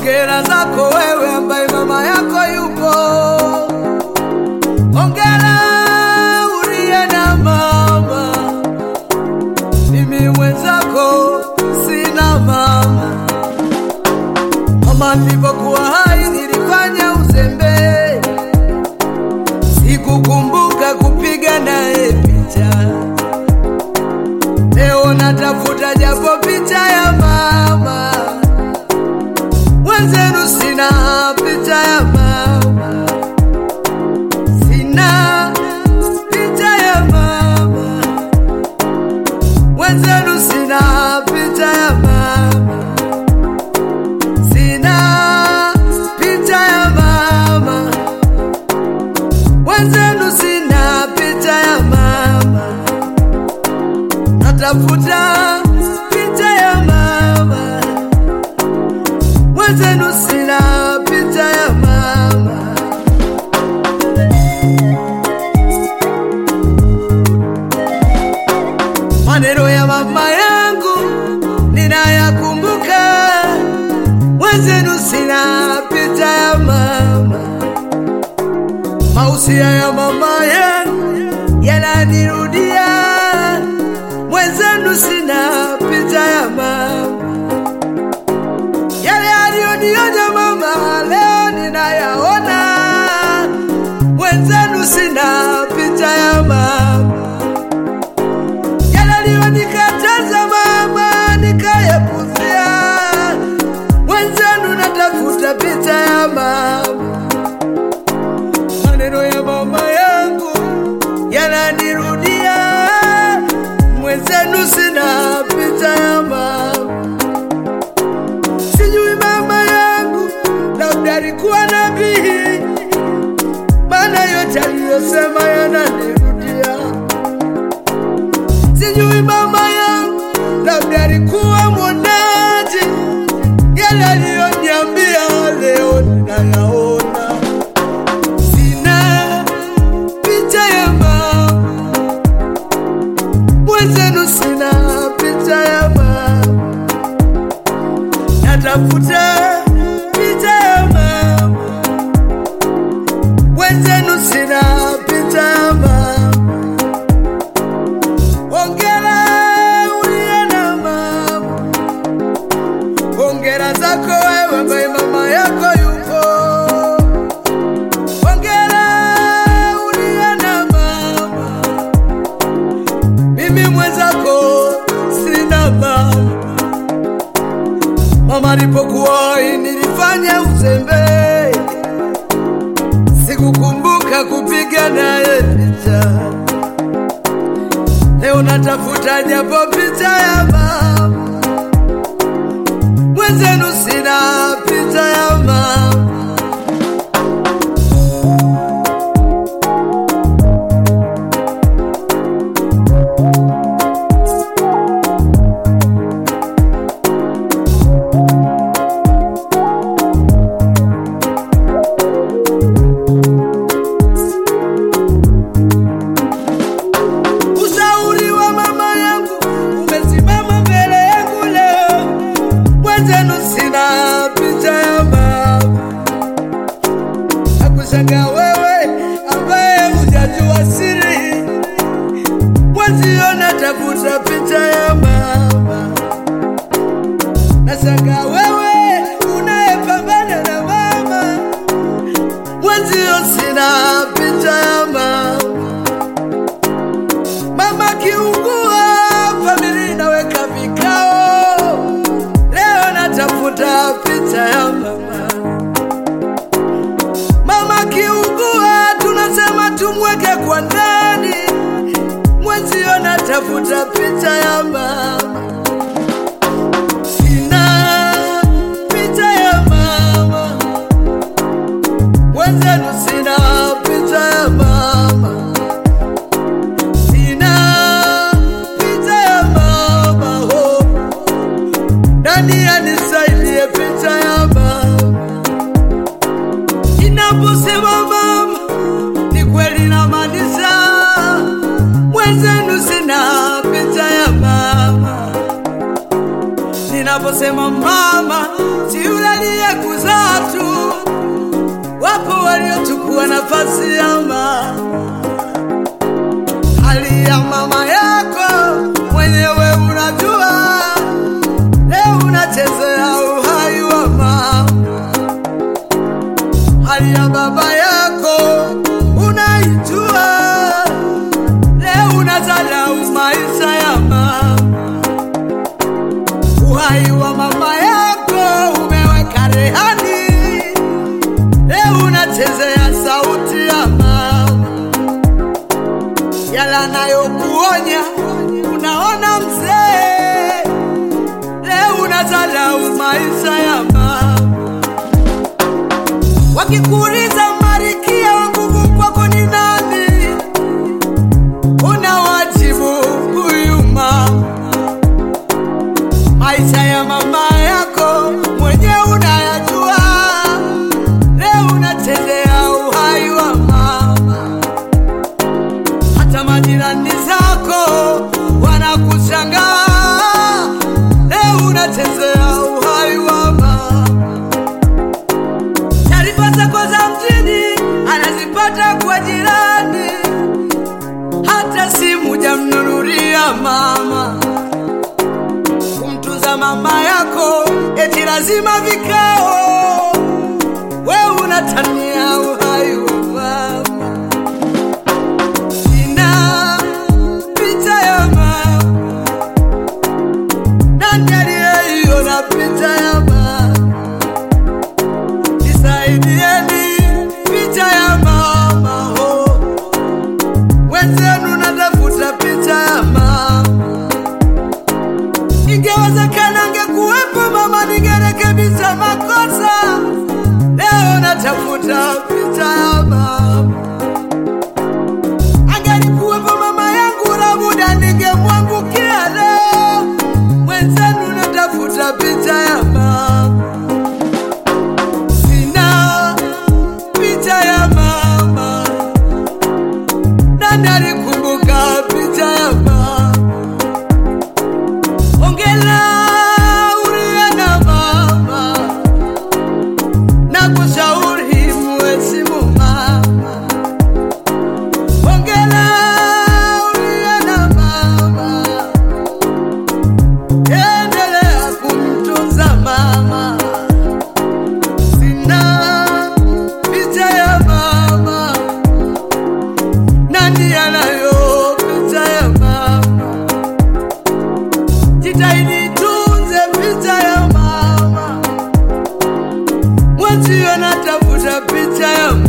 Hongera zako wewe ambaye mama yako yupo. Hongera uliye na mama, mimi mwenzako sina mama. Mama nilipokuwa hai nilifanya uzembe, sikukumbuka kupiga naye picha. Leo natafuta japo picha ya mama wenzenu, sina picha ya mama, sina picha ya mama wenzenu, sina picha ya mama, sina picha ya mama wenzenu, sina picha ya mama natafuta picha ya mama wenzenu, sina picha ya mama. Maneno ya mama yangu ninayakumbuka, wenzenu, sina picha ya mama. Mausia ya mama yangu yananirudia mwenzenu sina picha ya mama, yale aliyonionya mama leo ninayaona. Mwenzenu sina picha ya mama, yale aliyonikataza mama nikayapuzia. Mwenzenu natafuta picha ya mama, maneno ya mama yangu yananirudia mwenzenu sina picha ya mama. Sijui mama yangu labda alikuwa nabii, maana yote aliyosema yananirudia. Sijui mama yangu labda alikuwa mwonaji, yale aliyoniambia leo ninayaona. Sina picha ya mama mwenzenu sina picha ya mama, natafuta picha ya mama. Mwenzenu sina picha ya mama. Hongera uliye na mama, hongera zako wewe ambaye mama yako yupo. Hongera uliye na mama mimi mwenzako sina mama. Mama alipokuwa hai nilifanya uzembe, sikukumbuka kupiga naye picha. Leo natafuta japo picha ya mama, mwenzenu sina picha ya mama. Ushauri wa mama yangu umesimama mbele yangu leo, mwenzenu sina picha ya mama. Nakushangaa wewe ambaye hujajua siri, mwenzio natafuta picha ya mama. Nashangaa wewe unayepambana na mama, mwenzio sina picha ya mama. Mama kiungua, familia inaweka vikao. Leo natafuta picha ya mama. Mama kiungua, tunasema tumweke kwa ndani. Mwenzio natafuta picha ya mama. Sina picha ya mama, mwenzenu sina picha ya mama. Sina picha ya mama ho, nani anisaidie picha ya mama? Inaposema mama, ni kweli namaanisha, mwenzenu sina picha ya mama. Ninaposema mama, si yule aliyekuzaa Wakikuuliza Malkia wa nguvu kwako ni nani, unawajibu huyu mama. Maisha ya mama yako mwenyewe unayajua, leo unachezea uhai wa mama. Hata majirani zako wanakushangaa, leo unachezea uhai wa mama. Taarifa zako za mjini anazipata kwa jirani, hata simu jamnunulia mama. Kumtunza mama yako eti lazima vikao, we unatania uhai wa mama. Sina picha ya mama, nani aliyeiona picha ya mama? Nisaidieni picha ya mama oh. Wenzenu natafuta picha ya mama. Ingewezekana angekuwepo mama, ningerekebisha makosa. Leo natafuta picha ya mama. Angelikuwepo mama yangu, labuda ningemwangukia leo. Wenzenu natafuta picha ya mama. Sina picha ya mama, nani alikumbuka picha ya mama? Ongela uliye na mama, na kushauri muheshimu mama. Ongela uliye na mama, endelea kumtunza mama. Sina picha ya mama, nani anayo picha ya mama? Jitahidi tunze picha ya mama, mwenzio natafuta picha ya mama.